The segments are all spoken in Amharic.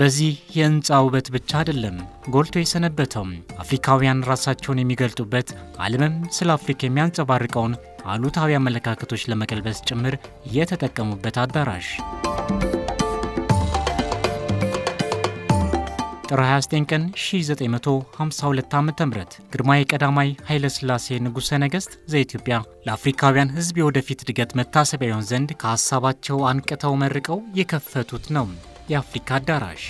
በዚህ የህንፃ ውበት ብቻ አይደለም ጎልቶ የሰነበተው አፍሪካውያን ራሳቸውን የሚገልጡበት ዓለምም ስለ አፍሪካ የሚያንጸባርቀውን አሉታዊ አመለካከቶች ለመቀልበስ ጭምር የተጠቀሙበት አዳራሽ ጥር 29 ቀን 1952 ዓ.ም ግርማዊ ቀዳማዊ ኃይለ ሥላሴ ንጉሠ ነገሥት ዘኢትዮጵያ ለአፍሪካውያን ሕዝብ የወደፊት እድገት መታሰቢያ ይሆን ዘንድ ከሐሳባቸው አንቅተው መርቀው የከፈቱት ነው የአፍሪካ አዳራሽ።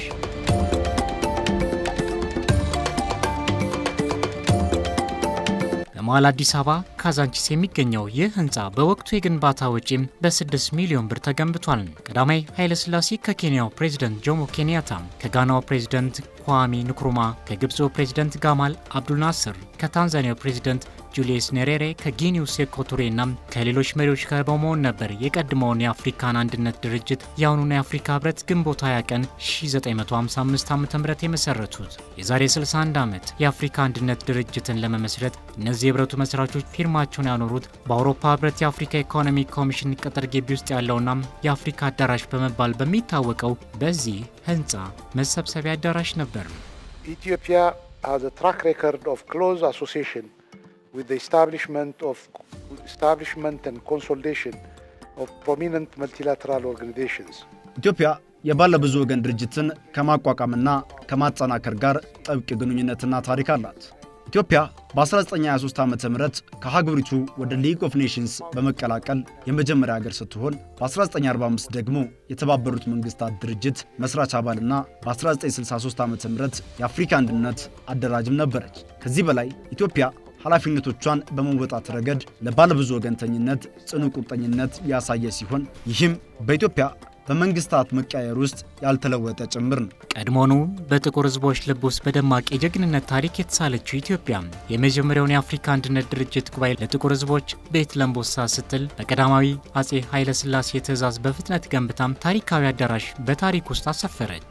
በመሃል አዲስ አበባ ካዛንቺስ የሚገኘው ይህ ህንፃ በወቅቱ የግንባታ ወጪም በ6 ሚሊዮን ብር ተገንብቷል። ቀዳማዊ ኃይለ ሥላሴ ከኬንያው ፕሬዝደንት ጆሞ ኬንያታ፣ ከጋናው ፕሬዝደንት ኳሚ ንክሩማ፣ ከግብፁ ፕሬዝደንት ጋማል አብዱል ናስር፣ ከታንዛኒያው ፕሬዝደንት ጁሊየስ ኔሬሬ፣ ከጊኒው ሴኮ ቱሬና ከሌሎች መሪዎች ጋር በመሆን ነበር የቀድሞውን የአፍሪካን አንድነት ድርጅት የአሁኑን የአፍሪካ ህብረት ግንቦት 20 ቀን 1955 ዓ ም የመሰረቱት። የዛሬ 61 ዓመት የአፍሪካ አንድነት ድርጅትን ለመመስረት እነዚህ የህብረቱ መስራቾች ፊርማቸውን ያኖሩት በአውሮፓ ህብረት የአፍሪካ ኢኮኖሚ ኮሚሽን ቅጥር ግቢ ውስጥ ያለውና የአፍሪካ አዳራሽ በመባል በሚታወቀው በዚህ ህንፃ መሰብሰቢያ አዳራሽ ነበር። ኢትዮጵያ has a track record of close association with the establishment of establishment and consolidation of prominent multilateral organizations. ኢትዮጵያ የባለ ብዙ ወገን ድርጅትን ከማቋቋምና ከማጠናከር ጋር ጥብቅ ግንኙነትና ታሪክ አላት። ኢትዮጵያ በ1923 ዓ ም ከሀገሪቱ ወደ ሊግ ኦፍ ኔሽንስ በመቀላቀል የመጀመሪያ ሀገር ስትሆን በ1945 ደግሞ የተባበሩት መንግስታት ድርጅት መስራች አባልና በ1963 ዓ ም የአፍሪካ አንድነት አደራጅም ነበረች። ከዚህ በላይ ኢትዮጵያ ኃላፊነቶቿን በመወጣት ረገድ ለባለብዙ ወገንተኝነት ጽኑ ቁርጠኝነት ያሳየ ሲሆን ይህም በኢትዮጵያ በመንግስታት መቀያየር ውስጥ ያልተለወጠ ጭምር ነው። ቀድሞውኑ በጥቁር ህዝቦች ልብ ውስጥ በደማቅ የጀግንነት ታሪክ የተሳለችው ኢትዮጵያ የመጀመሪያውን የአፍሪካ አንድነት ድርጅት ጉባኤ ለጥቁር ህዝቦች ቤት ለምቦሳ ስትል በቀዳማዊ አጼ ኃይለ ሥላሴ ትእዛዝ በፍጥነት ገንብታም ታሪካዊ አዳራሽ በታሪክ ውስጥ አሰፈረች።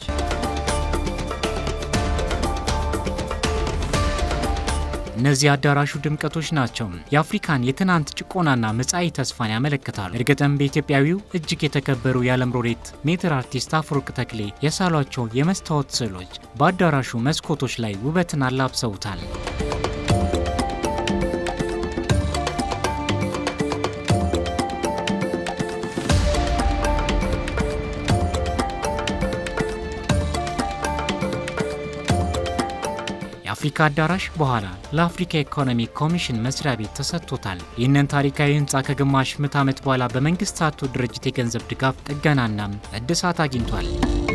እነዚህ አዳራሹ ድምቀቶች ናቸው። የአፍሪካን የትናንት ጭቆናና መጻኢ ተስፋን ያመለክታሉ። እርግጥም በኢትዮጵያዊው እጅግ የተከበሩ የዓለም ሎሬት ሜትር አርቲስት አፈወርቅ ተክሌ የሳሏቸው የመስታወት ስዕሎች በአዳራሹ መስኮቶች ላይ ውበትን አላብሰውታል። የአፍሪካ አዳራሽ በኋላ ለአፍሪካ ኢኮኖሚ ኮሚሽን መስሪያ ቤት ተሰጥቶታል። ይህንን ታሪካዊ ህንፃ ከግማሽ ምዕተ ዓመት በኋላ በመንግስታቱ ድርጅት የገንዘብ ድጋፍ ጥገናና እድሳት አግኝቷል።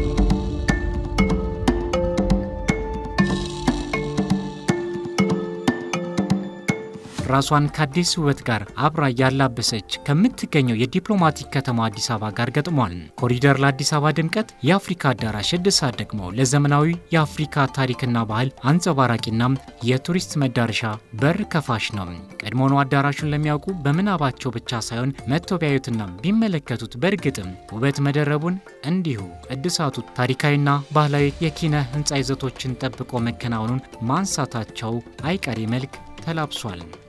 ራሷን ከአዲስ ውበት ጋር አብራ እያላበሰች ከምትገኘው የዲፕሎማቲክ ከተማ አዲስ አበባ ጋር ገጥሟል። ኮሪደር ለአዲስ አበባ ድምቀት፣ የአፍሪካ አዳራሽ እድሳት ደግሞ ለዘመናዊ የአፍሪካ ታሪክና ባህል አንጸባራቂና የቱሪስት መዳረሻ በር ከፋሽ ነው። ቀድሞውኑ አዳራሹን ለሚያውቁ በምናባቸው ብቻ ሳይሆን መጥተው ቢያዩትና ቢመለከቱት በእርግጥም ውበት መደረቡን እንዲሁ እድሳቱ ታሪካዊና ባህላዊ የኪነ ህንፃ ይዘቶችን ጠብቆ መከናወኑን ማንሳታቸው አይቀሬ መልክ ተላብሷል።